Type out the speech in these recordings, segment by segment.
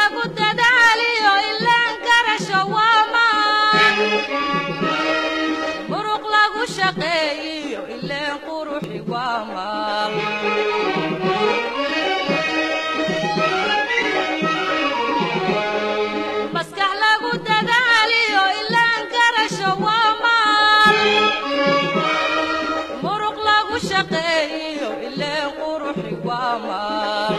lagu dadaaliyo ilaan garasho waa maan muruq lagu shaqeeyiyo ileen quruxi waa maal maskax lagu dadaaliyo ilaan garasho waa maal muruq lagu shaqeeyiyo ileen quruxi waa maal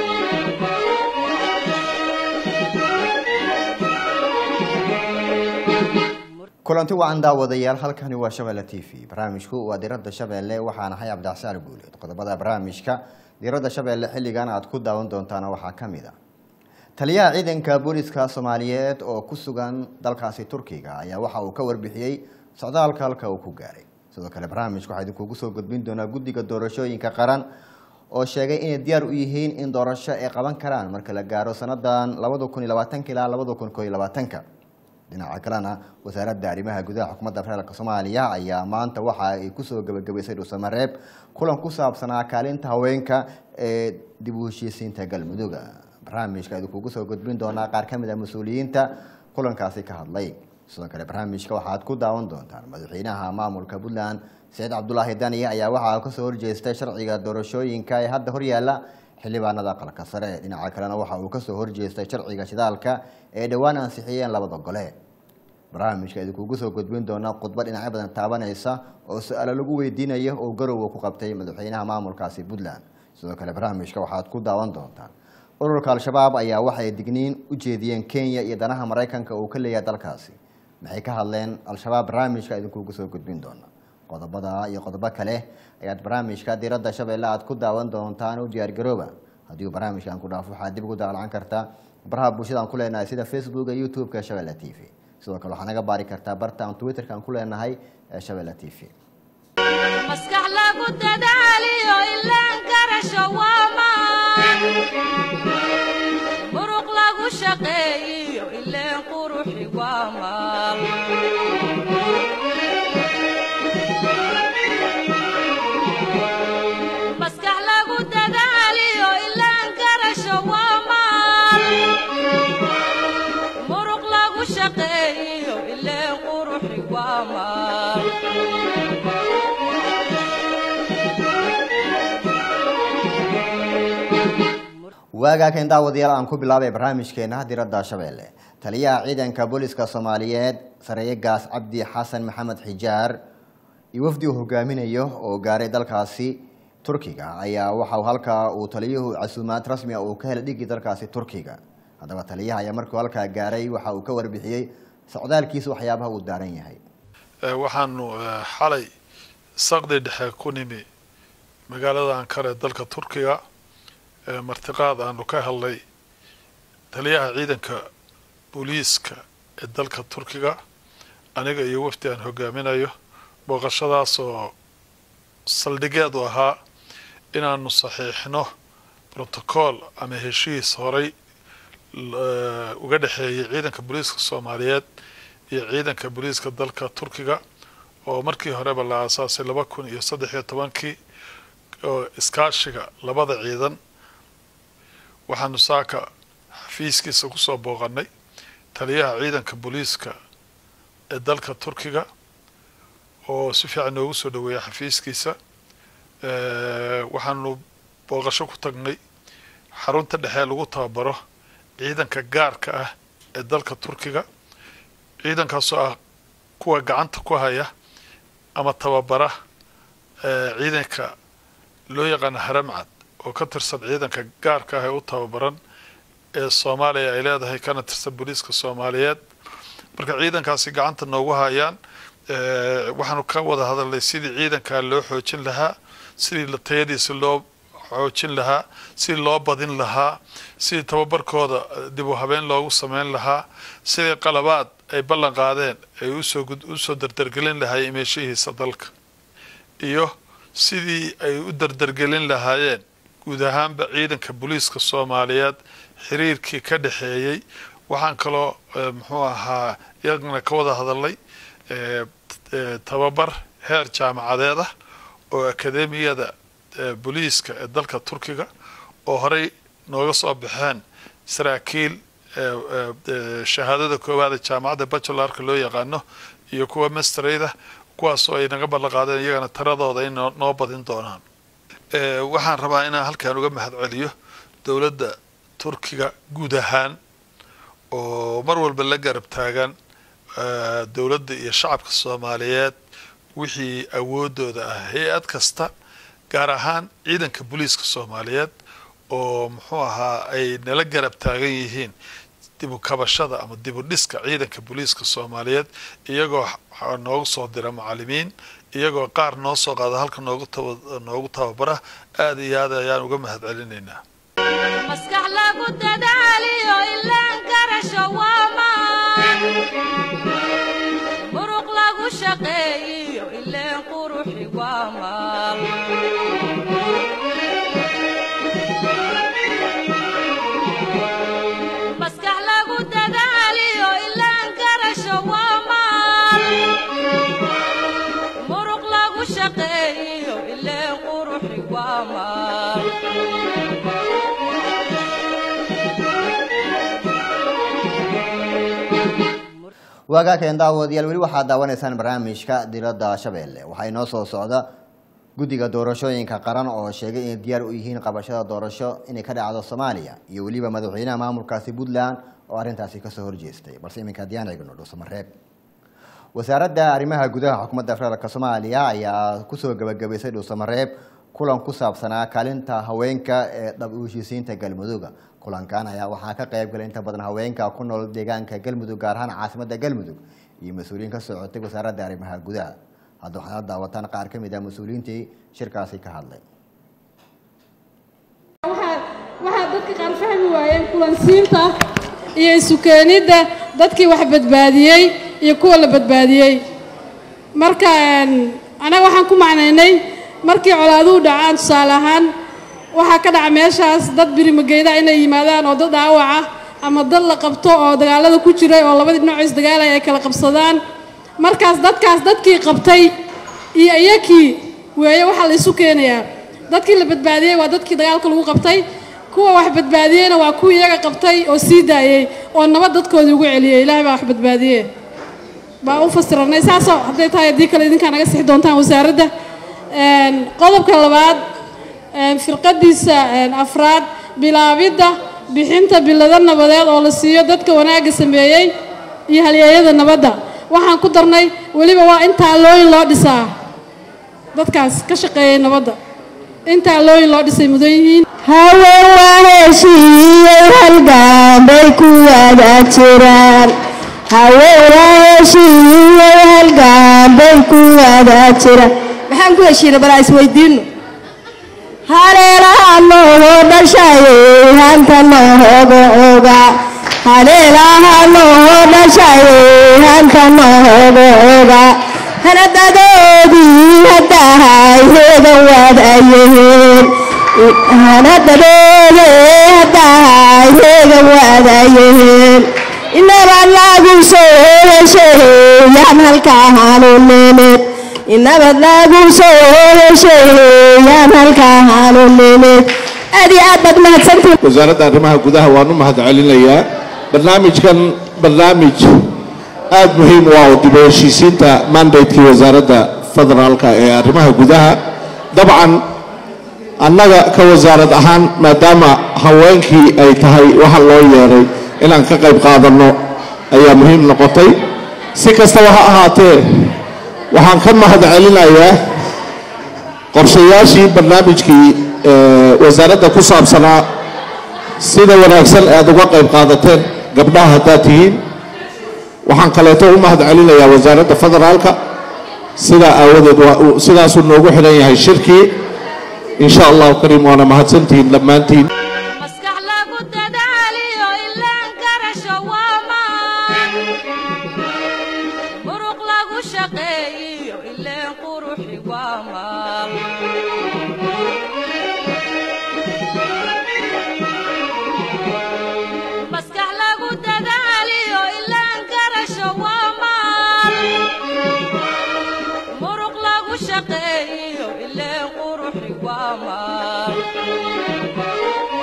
kulanti wacan daawadayaal halkani waa shabeelle t v barnaamijku waa diradda shabeelle waxaan ahay cabdixsaan guuleed qodobada barnaamijka diradda shabeelle xilligan aad ku daawan doontaana waxaa ka mid a taliyaha ciidanka booliska soomaaliyeed oo ku sugan dalkaasi turkiga ayaa waxa uu ka warbixiyey socdaalka halka uu ku gaaray sidoo kale barnaamijka waxaa idinkugu soo gudbin doonaa guddiga doorashooyinka qaran oo sheegay inay diyaar u yihiin in doorasho ay qaban karaan marka la gaaro sanadan labada kun iyo labaatanka ilaa labada kun koo iyo labaatanka dhinaca kalena wasaaradda arrimaha gudaha xukuumadda federaalk soomaaliya ayaa maanta waxa ay kusoo gebagabaysay dhuusamareeb kulan ku saabsanaa kaalinta haweenka ee dib u heshiisiinta galmudug barnaamijka idinkugu soo gudbin doonaa qaar ka mid a mas-uuliyiinta kulankaasi ka hadlay sidoo kale barnaamijka waxaad ku daawan doontaan madaxweynaha maamulka puntland saciid cabdulaahi dani ayaa waxaa kasoo horjeestay sharciga doorashooyinka ee hadda horyaala xildhibaanada aqalka sare dhinaca kalena waxa uu kasoo horjeestay sharciga shidaalka ee dhowaan ansixiyeen labada gole barnaamijka idinkugu soo gudbin doona khudba dhinacyo badan taabanaysa oo su-aalo lagu weydiinayo oo garowa ku qabtay madaxweynaha maamulkaasi puntland sidoo kale barnaamijka waxaad ku daawan doontaan ururka al-shabaab ayaa waxay digniin u jeediyeen kenya iyo danaha maraykanka uu ka leeyahay dalkaasi maxay ka hadleen al-shabaab barnaamijka idinkugu soo gudbin doona qodobada iyo qodobo kale ayaad barnaamijka diradda shabeelle aad ku daawan doontaan u diyaargarooba haddii uu barnaamijkan ku dhaafo waxaad dib ugu daalcan kartaa baraha bulshada aan ku leenahay sida facebooka youtube-ka shabeelle t v sidoo kale waxaa naga baari kartaa barta aan twitterka aan ku leenahay ee shabeelle t v maskax lagu dadaaliyo ilaan garasho waa maan muruq lagu shaqeeyiyo ileen quruxi waa maal maskax lagu dadaaliyo ilaan garasho waa maal muruq lagu shaqeeyiyo ileen quruxi waa maal waagaakan daawadayaal aan ku bilaabay barnaamijkeena diradda shabeelle taliyaha ciidanka booliska soomaaliyeed sareeye gaas cabdi xasan maxamed xijaar iyo wafdi uu hogaaminayo oo gaaray dalkaasi turkiga ayaa waxa halkaa uu taliyuhu casuumaad rasmi a uu ka helay dhigii dalkaasi turkiga haddaba taliyaha ayaa markuu halkaa gaaray waxa uu ka warbixiyey socdaalkiisa waxyaabaha uu daaran yahay waxaanu xalay saqdi dhexe ku nimi magaalada ankara ee dalka turkiga martiqaad aanu ka helnay taliyaha ciidanka booliiska ee dalka turkiga aniga iyo wafdi aan hogaaminayo booqashadaas oo saldhigeedu ahaa inaanu saxiixno brotocool ama heshiis horay uga dhexeeyay ciidanka booliiska soomaaliyeed iyo ciidanka booliiska dalka turkiga oo markii horeba la aasaasay laba kun iyo saddex iyo tobankii oo iskaashiga labada ciidan waxaanu saaka xafiiskiisa kusoo booqanay taliyaha ciidanka booliiska ee dalka turkiga oo si fiican noogu soo dhaweeyay xafiiskiisa waxaanu booqasho ku tagnay xarunta dhexee lagu tababaro ciidanka gaarka ah ee dalka turkiga ciidankaasoo ah kuwa gacanta ku haya ama tababara ciidanka loo yaqaano haramcad oo ka tirsan ciidanka gaarka ah ee u tababaran ee soomaaliya ay leedahay kana tirsan booliiska soomaaliyeed marka ciidankaasi gacanta noogu hayaan waxaanu ka wada hadalnay sidii ciidankaa loo xoojin lahaa sidii tayadiisa loo xoojin lahaa sidii loo badin lahaa sidii tababarkooda dib u habeen loogu sameyn lahaa sidii qalabaad ay ballan qaadeen ay usoo usoo dardargelin lahaayeen imeeshihiisa dalka iyo sidii ay u dardargelin lahaayeen guud ahaanba ciidanka booliiska soomaaliyeed xiriirkii ka dhexeeyey waxaan kaloo muxuu ahaa iyagana ka wada hadalnay tababar heer jaamacadeed ah oo akademiyada booliiska ee dalka turkiga oo horey nooga soo baxeen saraakiil shahaadada koowaada jaamacadda bachelarka loo yaqaano iyo kuwa masterayda kuwaasoo ay naga ballan qaadeen iyagana taradooda in noo badin doonaan waxaan rabaa inaan halkan uga mahad celiyo dowladda turkiga guud ahaan oo mar walba la garab taagan dowladda iyo shacabka soomaaliyeed wixii awoodooda ah hay-ad kasta gaar ahaan ciidanka booliiska soomaaliyeed oo muxuu ahaa ay nala garab taagan yihiin dibu kabashada ama dibu dhiska ciidanka booliiska soomaaliyeed iyagoo noogu soo dira macalimiin iyagoo qaar noo soo qaada halka noogu noogu tababara aada iyo aad ayaan uga mahad celinaynaa maskax lagu dadaaliyo ilaan garasho waamaan muruq lagu shaqeeyiyo ileen quruxi waamaan maskax lagu dadaaliyo ilaan garasho waamaan muruq lagu shaqeeyiyo ileen quruxi waamaan waagaakeen daawadayaal weli waxaad daawanaysaan barnaamijka diradda shabeelle waxaa inoo soo socda guddiga doorashooyinka qaran oo sheegay inay diyaar u yihiin qabashada doorasho inay ka dhacdo soomaaliya iyo weliba madaxweynaha maamulkaasi puntland oo arrintaasi kasoo horjeestay balse iminka haddiyaan eegno dhuusamareeb wasaaradda arrimaha gudaha xukuumadda federaalk soomaaliya ayaa kusoo gabagabaysay dhuusamareeb kulan ku saabsanaa kaalinta haweenka ee dhab u heshiisiinta galmudugga kulankan ayaa waxaa ka qayb galay inta badan haweenka ku nool deegaanka galmudug gaar ahaan caasimadda galmudug iyo mas-uuliyiin ka socotay wasaaradda arrimaha gudaha hadda waxaad daawataan qaar ka mid ah mas-uuliyiintii shirkaasi ka hadlay waxaa dadka qaar fahmi waayeen kulansiinta iyo isukeenidda dadkii wax badbaadiyey iyo kuwa la badbaadiyey marka anaga waxaan ku macnaynay markii colaaduhu dhacaan tusaale ahaan waxaa ka dhaca meeshaas dad birimageyda inay yimaadaan oo dad dhaawaca ama dad la qabto oo dagaalada ku jiray oo labadii dhinac isdagaalaya ay kala qabsadaan markaas dadkaas dadkii qabtay iyo iyakii weeye waxaa la isu keenayaa dadkii la badbaadiyey waa dadkii dagaalka lagu qabtay kuwa wax badbaadiyeyna waa kuwii iyaga qabtay oo sii daayey oo nabad dadkoodii ugu celiyey ilaahay baa wax badbaadiye baa u fasiranay saasoo hadday tahay haddii kale idinkaa naga sixi doontaan wasaaradda qodobka labaad firqadiisa afraad bilaabidda bixinta bilado nabadeed oo la siiyo dadka wanaagga sameeyey iyo halyeeyada nabadda waxaan ku darnay weliba waa in taalooyin loo dhisaa dadkaas ka shaqeeyay nabadda in taalooyin loo dhisay mudan yihiin haween waa heshiiyey halgaan bay ku wada jiraan haween waa heshiiyey halgaan bay ku wada jiraan maxaan ku heshiina balaa isweydiino haleelaha noohoo dhashayey hanta noohoga oga haleelaha noohoo dhashayey hanta noohoga oga hanadadoodii haddahay heegan waadayeen hanadadoode haddahay heegan waadayeen inaba lagu soo hesheeyaan halkaahanu nimid inabad lagu soo hesheeyaan halkaahanu nimid aad iyo aad baad mahadsantihin wasaaradda arrimaha gudaha waan u mahad celinayaa barnaamijkan barnaamij aada muhiim u ah oo dib u heshiisiinta mandatekii wasaaradda federaalka ee arrimaha gudaha dabcan annaga ka wasaarad ahaan maadaama haweenkii ay tahay waxa loo yeeray inaan ka qayb qaadanno ayaa muhiim noqotay si kastaba ha ahaatee waxaan ka mahad celinayaa qorshayaashii barnaamijkii wasaaradda ku saabsanaa sida wanaagsan aad uga qayb qaadateen gabdhaha haddaad tihiin waxaan kaleeto u mahad celinayaa wasaaradda federaalka sidaa aawadeed waa sidaasuu noogu xidhan yahay shirkii in sha allahu kariim waana mahadsantihiin dhammaantiin maskax lagu dadaaliyo ilaan garasho waamaan muruq lagu shaqeeyiyo ileen quruxi waamaan maskax lagu dadaaliyo ilaan garasho waamaan muruq lagu shaqeeyiyo ileen quruxi waamaan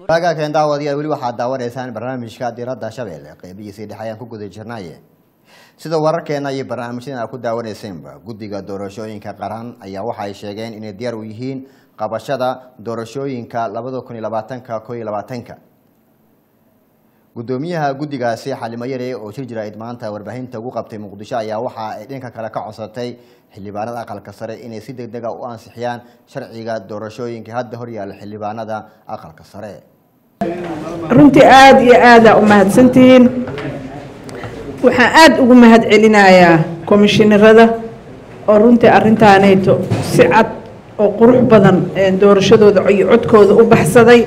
waagaakeen daawadayaal weli waxaad daawanaysaan barnaamijka diradda shabeelle qeybihiisii dhexe ayaan ku guda jirnaye sida wararkeena iyo barnaamijyadan aad ku daawanaysaenba guddiga doorashooyinka qaran ayaa waxa ay sheegeen inay diyaar u yihiin qabashada doorashooyinka labada kun iyo labaatanka ko iyo labaatanka gudoomiyaha guddigaasi xalimo yare oo shir jira maanta warbaahinta ugu qabtay muqdisho ayaa waxa ay dhanka kale ka codsatay xildhibaanada aqalka sare inay si deg dega u ansixiyaan sharciga doorashooyinka hadda horyaala xildhibaanada aqalka sare runtii aada iyo aada u mahadsantihiin waxaan aada ugu mahad celinayaa komishinarada oo runtii arrintaanayto si cad oo qurux badan doorashadooda iyo codkooda u baxsaday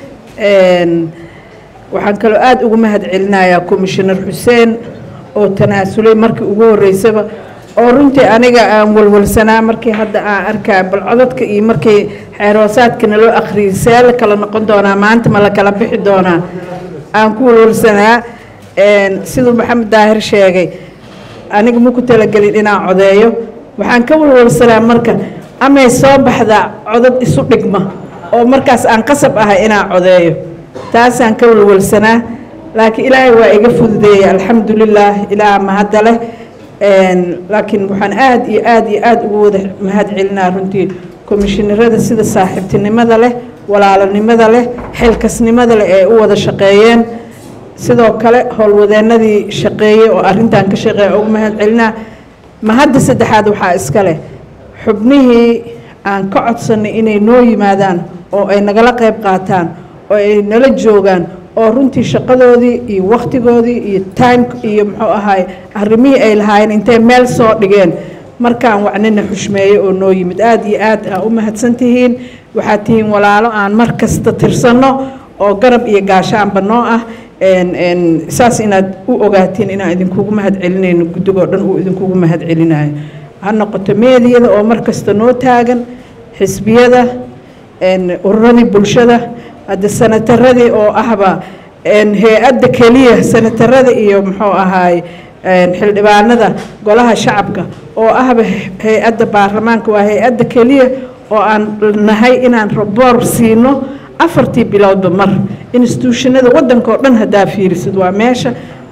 waxaan kaloo aada ugu mahad celinayaa komishinar xuseen oo tanaasulay markii ugu horreysaba oo runtii aniga aan walwalsanaa markii hadda aan arkaa bal codadka iyo markii xeeroosaadkana loo akhriyay see la kala noqon doonaa maanta ma la kala bixi doonaa aan ku walwalsanaa siduu maxamed daahir sheegay aniga ma ku talagelin inaan codeeyo waxaan ka walwalsanaa marka amay soo baxdaa codad isu dhigma oo markaas aan qasab ahay inaan codeeyo taasaan ka walwalsanaa laakiin ilaahay waa iga fududeeyey alxamdulilaah ilaah mahadda leh laakiin waxaan aada iyo aada iyo aada ugu wada mahad celinaa runtii komishinarada sida saaxiibtinimada leh walaalanimada leh xilkasnimada leh ee u wada shaqeeyeen sidoo kale howlwadeenadii shaqeeyey oo arrintan ka shaqeeya ugu mahad celinaa mahadda saddexaad waxaa iska leh xubnihii aan ka codsanay inay noo yimaadaan oo ay nagala qayb qaataan oo ay nala joogaan oo runtii shaqadoodii iyo wakhtigoodii iyo time iyo muxuu ahaay arrimihii ay lahaayeen intay meel soo dhigeen markaan wacnina xushmeeye oo noo yimid aada iyo aad aa u mahadsan tihiin waxaad tihiin walaalo aan mar kasta tirsanno oo garab iyo gaashaanba noo ah saas inaad u ogaatiin inaan idinkugu mahad celinayno guddigoo dhan uu idinkugu mahad celinayo ha noqoto meediyada oo mar kasta noo taagan xisbiyada ururadii bulshada hadda sanataradii oo ahba hay-adda keliya sanatarada iyo muxuu ahaay xildhibaanada golaha shacabka oo ahba hay-adda baarlamaanka waa hay-adda keliya oo aan nahay inaan raboor siino afartii bilowdba mar instituushanada waddanka oo dhan haddaa fiirisid waa meesha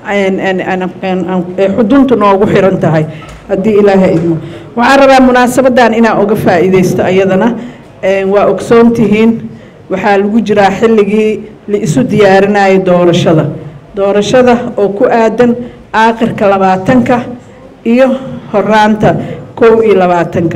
xuduntu noogu xiran tahay haddii ilaaha idmo waxaan rabaa munaasabadan inaan uga faa'iidaysto ayadana waa ogsoon tihiin waxaa lagu jiraa xilligii la isu diyaarinayo doorashada doorashada oo ku aadan aakhirka labaatanka iyo horaanta kow iyo labaatanka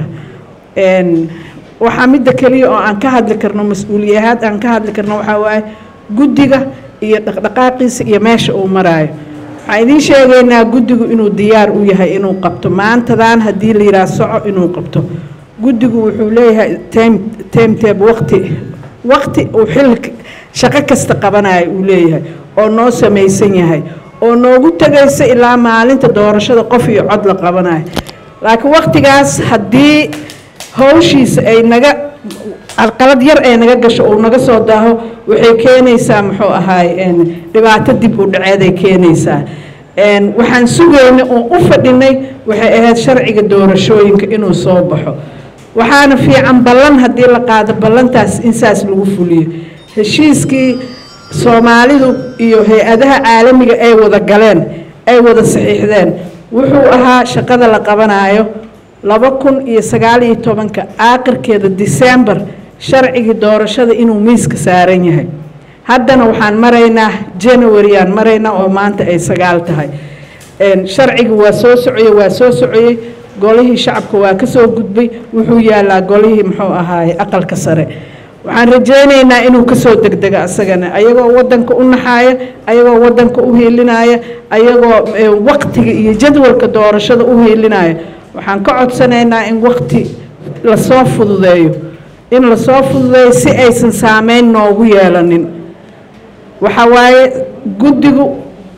waxaa midda keliya oo aan ka hadli karno mas-uuliyahaad aan ka hadli karno waxaa waaye guddiga iyo dhaqdhaqaaqiisa iyo meesha uu maraayo waxaan idiin sheegaynaa guddigu inuu diyaar u yahay inuu qabto maantadan haddii la yidhaha soco inuu qabto guddigu wuxuu leeyahay time timetable waqti waqti uu xil shaqo kasta qabanayo uu leeyahay oo noo samaysan yahay oo noogu tegaysa ilaa maalinta doorashada qof iyo cod la qabanayo laakiin waqtigaas haddii hawshiisa ay naga carqalad yar ee naga gasho uu naga soo daaho waxay keenaysaa muxuu ahaay dhibaato dib u dhaceeday keenaysaa waxaan sugaynay oo u fadhinay waxay ahayd sharciga doorashooyinka inuu soo baxo waxaana fiican ballan haddii la qaado ballantaas in saas lagu fuliyo heshiiskii soomaalidu iyo hay-adaha caalamiga ay wada galeen ay wada saxiixdeen wuxuu ahaa shaqada la qabanayo laba kun iyo sagaal iyo tobanka aakhirkeeda december sharcigii doorashada inuu miiska saaran yahay haddana waxaan maraynaa january aan maraynaa oo maanta ay sagaal tahay sharcigi waa soo socoyey waa soo socoyey golihii shacabka waa ka soo gudbay wuxuu yaalaa golihii muxuu ahaaye aqalka sare waxaan rajaynaynaa inuu kasoo degdego asagana ayagoo wadanka u naxaaya ayagoo wadanka u hiilinaya ayagoo waqtiga iyo jadwalka doorashada u hiilinaya waxaan ka codsanaynaa in waqti lasoo fududeeyo in lasoo fududeeyo si aysan saameyn noogu yeelanin waxa waaye guddigu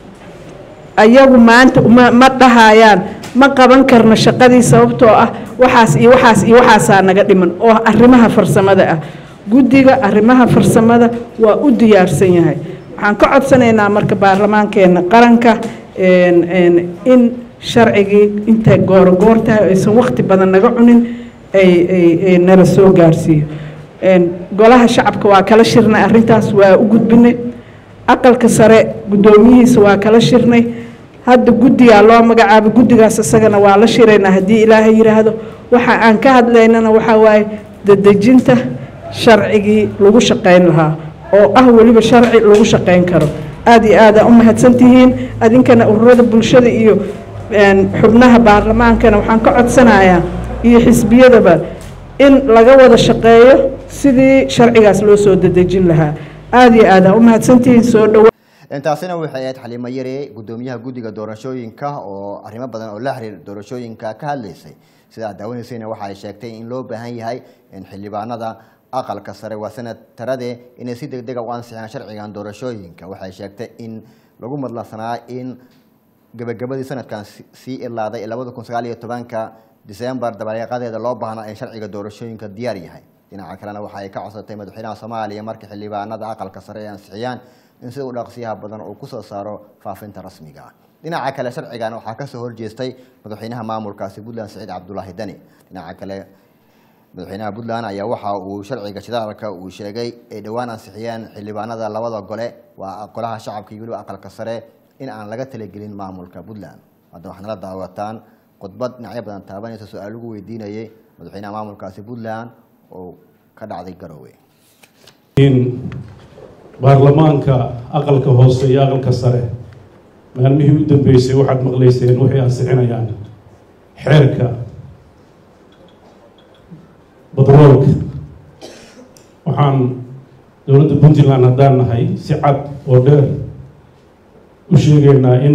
ayagu maanta ma ma dhahayaan ma qaban karno shaqadii sababtoo ah waxaas iyo waxaas iyo waxaasaa naga dhiman oo arrimaha farsamada ah guddiga arrimaha farsamada waa u diyaarsan yahay waxaan ka codsanaynaa marka baarlamaankeena qaranka in sharcigii intay gooro goor tahay aysan waqti badan naga cunin ay nala soo gaarsiiyo golaha shacabka waa kala shirnay arrintaas waa u gudbinay aqalka sare guddoomiyihiisa waa kala shirnay hadda guddigaa loo magacaabay guddigaas isagana waa la shiraynaa haddii ilaahay yidhaahdo waxa aan ka hadlaynana waxaa waaye dadejinta sharcigii lagu shaqayn lahaa oo ah weliba sharci lagu shaqayn karo aada iyo aada u mahadsantihiin adinkana ururada bulshada iyo xubnaha baarlamaankana waxaan ka codsanayaa iyo xisbiyadaba in laga wada shaqeeyo sidii sharcigaas loo soo dadejin lahaa aada iyo aada u mahadsantihiin soo dhowa intaasina waxay ahayd xaliimo yare guddoomiyaha guddiga doorashooyinka oo arrimo badan oo la xiriira doorashooyinka ka hadlaysay sida aad daawanaysayna waxa ay sheegtay in loo baahan yahay in xildhibaanada aqalka sare waa senatarade inay si deg dega u ansixiyaan sharcigan doorashooyinka waxay sheegtay in lagu madlansanaa in gabagabadii sanadkan sii ilaaday labada kun sagaal iyo tobanka disembar dabareeqadeeda loo baahnaa in sharciga doorashooyinka diyaar yahay dhinaca kalena waxa ay ka codsatay madaxweynaha soomaaliya markii xildhibaanada aqalka sare ay ansixiyaan in sida u dhaqsiyaha badan uu kusoo saaro faafinta rasmiga ah dhinaca kale sharcigan waxaa kasoo horjeestay madaxweynaha maamulkaasi puntland saciid cabdulaahi dani dhinaca kale madaxweynaha puntland ayaa waxa uu sharciga shidaalka uu sheegay ay dhowaan ansixiyeen xildhibaanada labada gole waa golaha shacabka iyo weliba aqalka sare in aan laga talagelin maamulka puntland hadda waxaad nala daawataan khudbad dhinacyo badan taabanaysa su-aal lagu weydiinayay madaxweynaha maamulkaasi puntland oo ka dhacday garowe baarlamaanka aqalka hoose iyo aqalka sare maalmihii u dambeysay waxaad maqlayseen waxay ansixinayaan xeerka badroolka waxaan dowladda puntland haddaan nahay si cad oo dheer u sheegaynaa in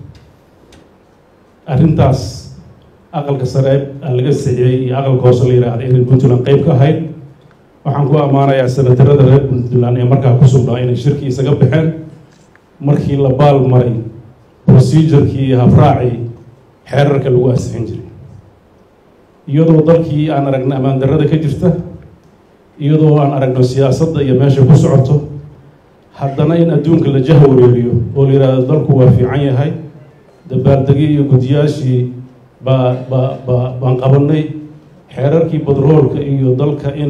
arrintaas aqalka sare laga sixiyey iyo aqalka hoose la yidhaahda inay puntland qeyb ka ahayd waxaan ku ammaanayaa senatarada reer puntland ee markaa ku sugnaa inay shirkii isaga baxeen markii la baal maray procedurkii iyo habraacii xeerarka lagu ansixin jiray iyadoo dalkii aan aragno ammaan darrada ka jirta iyadoo aan aragno siyaasadda iyo meesha ku socoto haddana in adduunka la jaha wareeriyo oo la yidhaahdo dalku waa fiican yahay dabaaldegyo iyo guddiyaashii baa baa baa baan qabanay xeerarkii badroolka iyo dalka in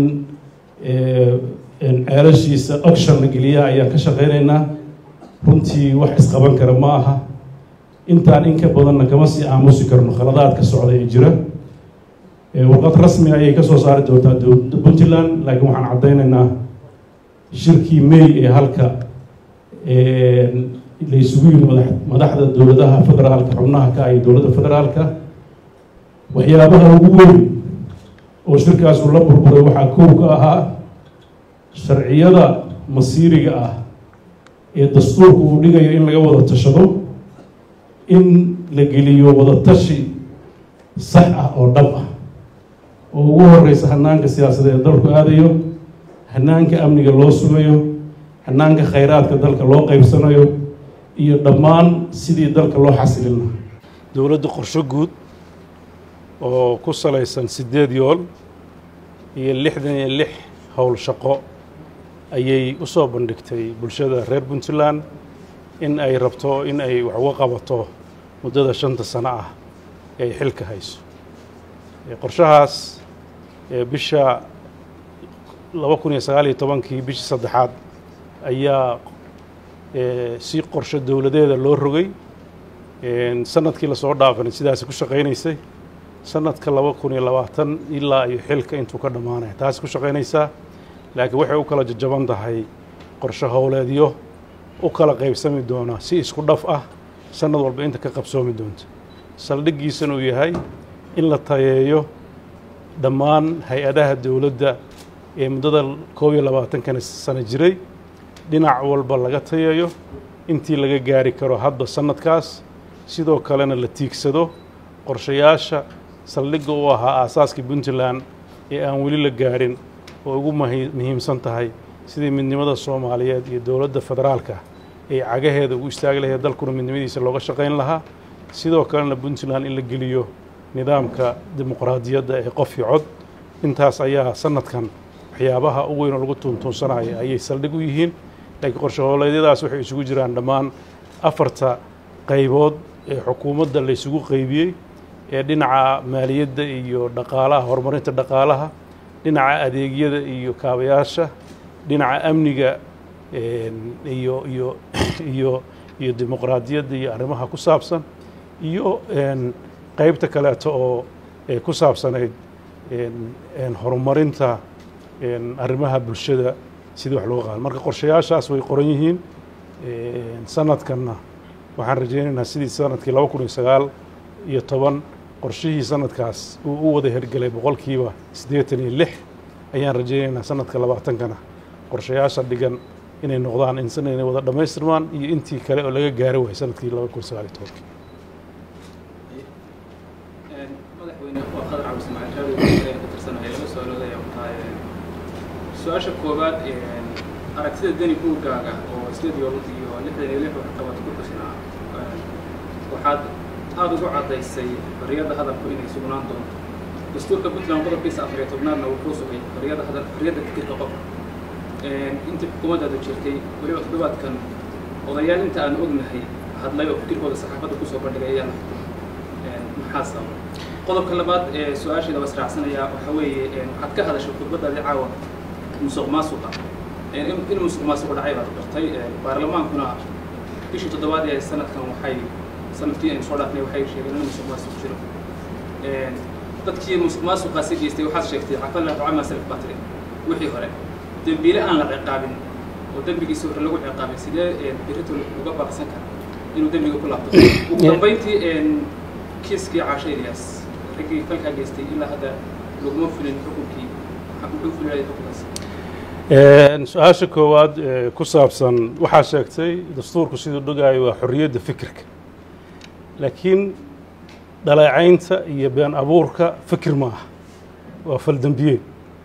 ceelashiisa oction la geliya ayaan ka shaqaynaynaa runtii wax isqaban kara ma aha intaan in ka badanna kama sii aamusi karno khaladaadka socda ee jira warqad rasmi ayay ka soo saari doontaa dowladda puntland laakiin waxaan caddaynaynaa shirkii may ee halka la isugu yimi madax madaxda dowladaha federaalka xubnaha ka iyo dowladda federaalka waxyaabaha ugu weyn oo shirkaasu la burburay waxaa kow ka ahaa sharciyada masiiriga ah ee dastuurku uu dhigayo in laga wada tashado in la geliyo wada tashi sax ah oo dhab ah oo ugu horeysa hanaanka siyaasadeed dalku aadayo hanaanka amniga loo sugayo hanaanka khayraadka dalka loo qaybsanayo iyo dhammaan sidii dalka loo xasilin lahaa dowladda qorsho guud oo ku salaysan sideed yool iyo lixdan iyo lix howl shaqo ayay u soo bandhigtay bulshada reer puntland in ay rabto in ay wax uga qabato muddada shanta sano ah ee ay xilka hayso qorshahaas bisha laba kun iyo sagaal iyo tobankii bishii saddexaad ayaa si qorsho dowladeeda loo rogay sanadkii lasoo dhaafanay sidaasi ku shaqaynaysay sanadka laba kun iyo labaatan ilaa iyo xilka intuu ka dhammaanaya taasi ku shaqaynaysaa laakiin waxay u kala jajaban tahay qorsho howleedyo u kala qaybsami doona si isku dhaf ah sanad walba inta ka qabsoomi doonta saldhiggiisana uu yahay in la tayeeyo dhammaan hay-adaha dowladda ee muddada koob iyo labaatankana sano jiray dhinac walba laga tayeeyo intii laga gaari karo hadba sanadkaas sidoo kalena la tiigsado qorshayaasha saldhigga u ahaa aasaaskii puntland ee aan weli la gaarin oo ugu muhiimsan tahay sidii midnimada soomaaliyeed iyo dowladda federaalka ay cagaheeda ugu istaagi lahayd dalkuna midnimadiisa looga shaqayn lahaa sidoo kalena puntland in la geliyo nidaamka dimuqraadiyadda ee qof iyo cod intaas ayaa sanadkan waxyaabaha u weyn oo lagu tuuntuunsanaya ayay saldhig u yihiin laakiin qorshe howleedyadaas waxay isugu jiraan dhammaan afarta qaybood ee xukuumadda la isugu qaybiyey ee dhinaca maaliyadda iyo dhaqaalaha horumarinta dhaqaalaha dhinaca adeegyada iyo kaabayaasha dhinaca amniga een, iyo iyo iyo iyo dimuqraadiyadda iyo arrimaha ku saabsan iyo een, qaybta kaleeto oo ee ku saabsanayd een, een, horumarinta een, arrimaha bulshada sidii wax loo qaado marka qorshayaashaas way qoran yihiin een, sanadkanna waxaan rajaynaynaa sidii sanadkii laba kun iyo sagaal iyo toban qorshihii sanadkaas uu u wada hergelay boqolkiiba siddeetan iyo lix ayaan rajaynaynaa sanadka labaatankana qorshayaasha dhigan inay noqdaan insan inay wada dhammaystirmaan iyo intii kale oo laga gaari waayay sanadkii laba kun sagaal iyo tobankii madaxweyne waa qadar cabdi ismaaciil raadi ka tirsanahay laba su-aalood ayaa ku tahay su-aasha koowaad aragtida deni buuggaaga oo sideed iyo iyo lixdan iyo lix wax qabad ku xusnaa waxaad aada ugu caddaysay xorriyadda hadalku inay sugnaan doonto dastuurka puntland qodobkiisa afar iyo tobnaadna wuxuu sugay xorriyadda hadal xorriyadda fikirka qofka intii xukuumaddaadu jirtay weliba toddobaadkan odayaal inta aan ognahay hadlay oo fikirkooda saxaafadda kusoo bandhigay ayaa la xukumay maxaa sababa qodobka labaad ee su-aasheeda waa israacsanayaa waxaa weeye waxaad ka hadashay khudbadaadii caawa musuq maasuqa in in musuq maasuq dhacay baad bartay baarlamaankuna bishii toddobaad ee sanadkan waxay sanadkii aynu soo dhaafnay waxay sheegeen in musuq maasuq jiro dadkii musuq maasuqaasi geystay waxaad sheegtay cafalla ducama salaf baa tiri wixii hore dembiile aan la ciqaabin oo dembigiisi hore lagu ciqaabin sidee berito uga baaqsan kara inuu dembiga ku laabto ugu dambayntii kiiskii caasha ilyas raggii falkaa geystay ilaa hadda laguma fulin xukunkii muxuu fulilaya xukunkaas su-aasha koowaad ee ku saabsan waxaa sheegtay dastuurku siduu dhogaayo waa xorriyadda fikirka laakiin dhaleecaynta iyo been abuurka fikir ma aha waa faldembiyeed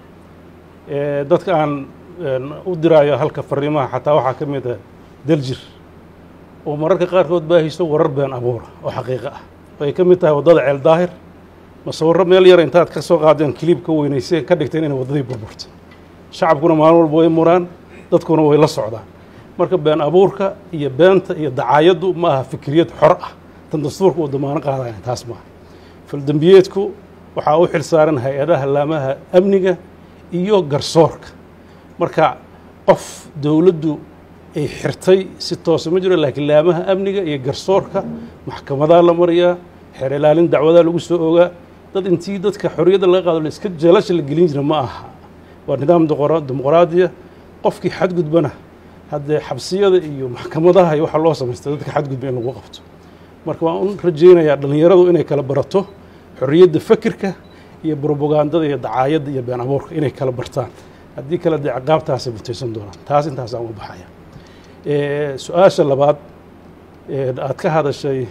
dadka aan u diraayo halka fariimaha xataa waxaa ka mid ah daljir oo mararka qaarkood baahiso warar been abuura oo xaqiiqo ah oo ay ka mid tahay waddada ceel daahir masawirro meel yar intaad ka soo qaadeen kiliib ka weynayseen ka dhigteen inay waddadii burburto shacabkuna maalin walba way muraan dadkuna way la socdaan marka been abuurka iyo beenta iyo dacaayaddu ma aha fikriyad xor ah tan dastuurka uu damaano qaadaya taas maaha faldembiyeedku waxaa u xil saaran hay-adaha laamaha amniga iyo garsoorka marka qof dowladdu ay xirtay si toosa ma jiro laakiin laamaha amniga iyo garsoorka maxkamadaa la mariyaa xeer ilaalin dacwadaa lagu soo ogaa dad intii dadka xorriyadda laga qaado iska jeelasha la gelin jira ma aha waa nidaam dimuqraadiya qofkii xadgudbana haddee xabsiyada iyo maxkamadaha iyo waxaa loo samaystay dadka xadgudba in lagu qabto marka waan u rajaynayaa dhallinyaradu inay kala barato xorriyadda fakirka iyo brobagandada iyo dacaayadda iyo been abuurka inay kala bartaan haddii kale dee ciqaabtaasay mutaysan doonaan taas intaasaan uga baxaya su-aasha labaad aad ka hadashay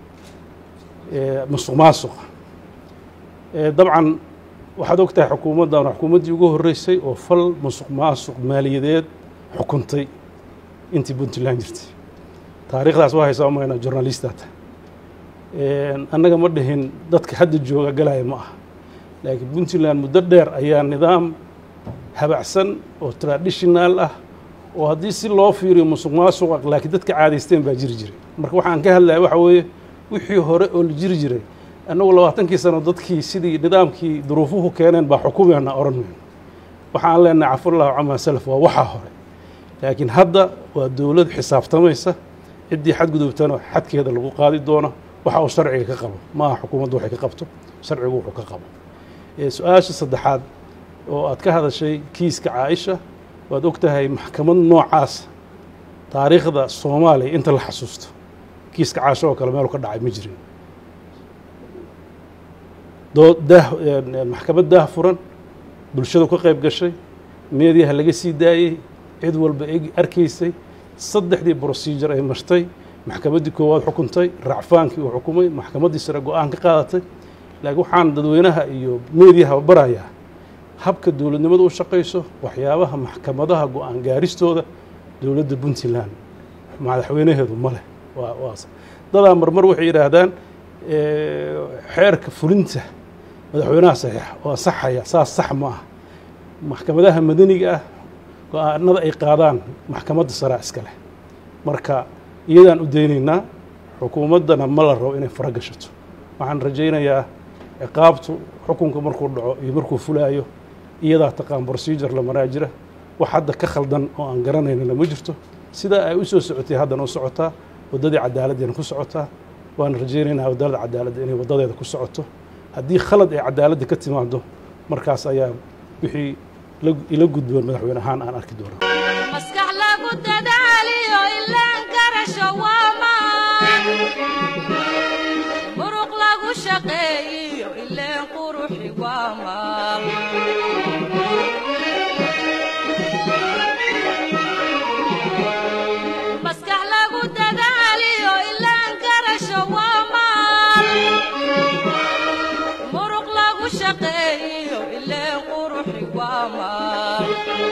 musuq maasuqa dabcan waxaad og tahay xukuumaddan xukuumaddii ugu horreysay oo fal musuq maasuq maaliyadeed xukuntay intii puntland jirtay taariikhdaas waa haysaa umayna journalistata annaga ma dhihin dadka hadda jooga galaya ma aha laakiin puntland muddo dheer ayaa nidaam habacsan oo traditional ah oo haddii si loo fiiriyo musuq maasuqa laakiin dadka caadaysteen baa jiri jiray marka waxaan ka hadlaya waxa weeye wixii hore oo la jiri jiray annagu labaatankii sano dadkii sidii nidaamkii duruufuhu keeneen baa xukumeena oran mayno waxaan leenahay cafullahu camaa salaf waa waxaa hore laakiin hadda waa dowlad xisaabtamaysa ciddii xadgudubtana xadkeeda lagu qaadi doono waxa uu sharciga ka qabo ma aha xukuumaddu waxay ka qabto sharcigu wuxuu ka qabo su-aasha saddexaad oo aad ka hadashay kiiska caaisha waad og tahay maxkamad noocaas taariikhda soomaaliya inta la xasuusto kiiska caasho oo kale meelu ka dhacay ma jirin maxkamad daah furan bulshadu ka qayb gashay meediyaha laga sii daayey cid walba arkaysay saddexdii procedure ay martay maxkamaddii koowaad xukuntay racfaankii uu xukumay maxkamaddii sare go-aan ka qaadatay laakiin waxaan dadweynaha iyo meediyaha barayaa habka dowladnimada u shaqayso waxyaabaha maxkamadaha go-aan gaaristooda dowladda puntland madaxweynaheedu ma leh dadaa marmar waxay yidhaahdaan xeerka fulinta madaxweynaha saxiixa oo ansaxaya saas sax ma ah maxkamadaha madaniga ah go-aanada ay qaadaan maxkamadda saraa iska leh marka iyadaan u daynaynaa xukuumaddana ma la rabo inay fara gashato waxaan rajaynayaa ciqaabtu xukunka markuu dhaco iyo markuu fulaayo iyadaa taqaan procedure la maraa jira wax hadda ka khaldan oo aan garanaynana ma jirto sidaa ay u soo socotay haddana u socotaa waddadii cadaaladdeena ku socotaa waana rajaynaynaa waddada cadaaladda inay waddadeeda ku socoto haddii khalad ay cadaaladda ka timaado markaas ayaa wixii la- ila gudboon madaxweyne ahaan aan arki doonaa maskax lagu dadaaliyo ilaan garasho waa maan muruq lagu shaqeeyiyo ileen quruxi waa maal maskax lagu dadaaliyo ilaan garasho waa maal muruq lagu shaqeeyiyo ileen quruxi waa maal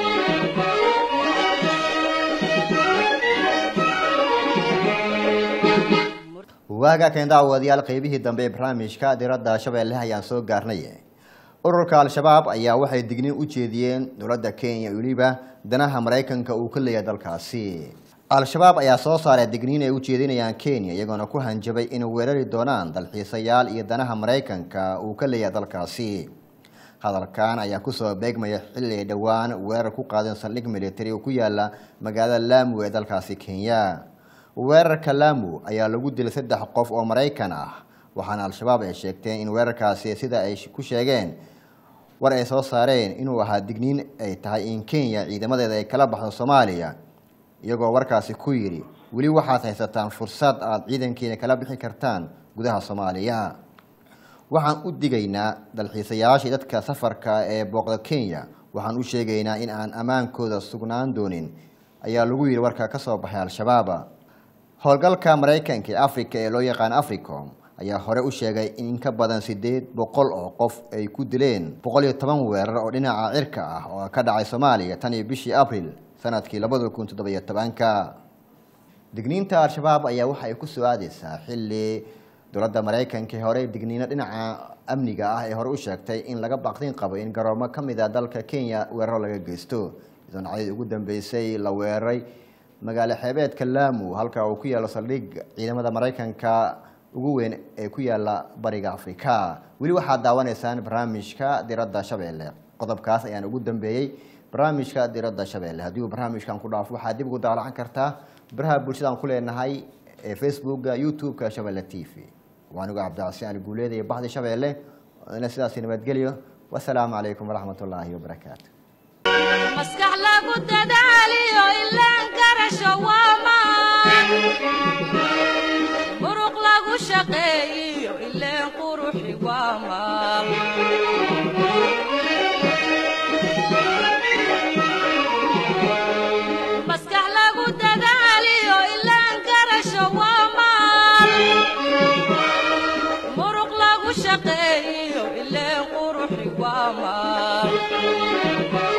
waaga keen daawadayaal qeybihii dambe ee barnaamijka diradda shabeelle ayaan soo gaarnay ururka al-shabaab ayaa waxay digniin u jeediyeen dowladda kenya iyo weliba danaha maraykanka uu ka leeyahay dalkaasi al-shabaab ayaa soo saaray digniin ay u jeedinayaan kenya iyagoona ku hanjabay inay weerari doonaan dalxiisayaal iyo danaha maraykanka uu ka leeyahay dalkaasi hadalkan ayaa kusoo beegmaya xilli ay dhowaan weerar ku qaadeen saldhig militari oo ku yaala magaalada laamu ee dalkaasi kenya weerarka laamu ayaa lagu dilay saddex qof oo maraykan ah waxaana al-shabaab ay sheegteen in weerarkaasi sida ay ku sheegeen war ay soo saareen inuu ahaa digniin ay tahay in kenya ciidamadeeda ay kala baxdo soomaaliya iyagoo warkaasi ku yidhi weli waxaad haysataan fursad aada ciidankiina kala bixi kartaan gudaha soomaaliya waxaan u digaynaa dalxiisayaashii dadka safarka ee booqda kenya waxaan u sheegaynaa in aan ammaankooda sugnaan doonin ayaa lagu yidhi warka ka soo baxay al-shabaab howlgalka maraykanka ee africa ee loo yaqaan africom ayaa hore u sheegay in in ka badan sideed boqol oo qof ay ku dileen boqol iyo toban weerar oo dhinaca cirka ah oo ka dhacay soomaaliya tan iyo bishii abril sanadkii labada kun toddobiyo tobanka digniinta al-shabaab ayaa waxa ay ku soo aadeysaa xilli dowladda maraykanka ee hore digniino dhinaca amniga ah ee hore u sheegtay in laga baaqdin qabo in garoomo ka mid a dalka kenya weeraro laga geysto idoonacadii ugu dambeysay la weeraray magaalo xeebeedka laamu halka uu ku yaalo saldhig ciidamada maraykanka ugu weyn ee ku yaala bariga afrika weli waxaad daawanaysaan barnaamijka diradda shabeelle qodobkaas ayaan ugu dambeeyey barnaamijka diradda shabeelle haddii uu barnaamijkan ku dhaafo waxaad dib ugu daalacan kartaa baraha bulshadaan ku leenahay ee facebooka youtube-ka shabeelle t v waa anigu cabdicasiin ali guuleed iyo baxdi shabeelle ina sidaasi nabadgelyo wasalaamu calaykum waraxmat ullaahi wabarakaatu maskax lagu dadaaliyo ilaan garasho waa maan muruq lagu shaqeeyiyo ileen quruxi waa maal maskax lagu dadaaliyo ilaan garasho waa maal muruq lagu shaqeeyiyo ileen quruxi waa maal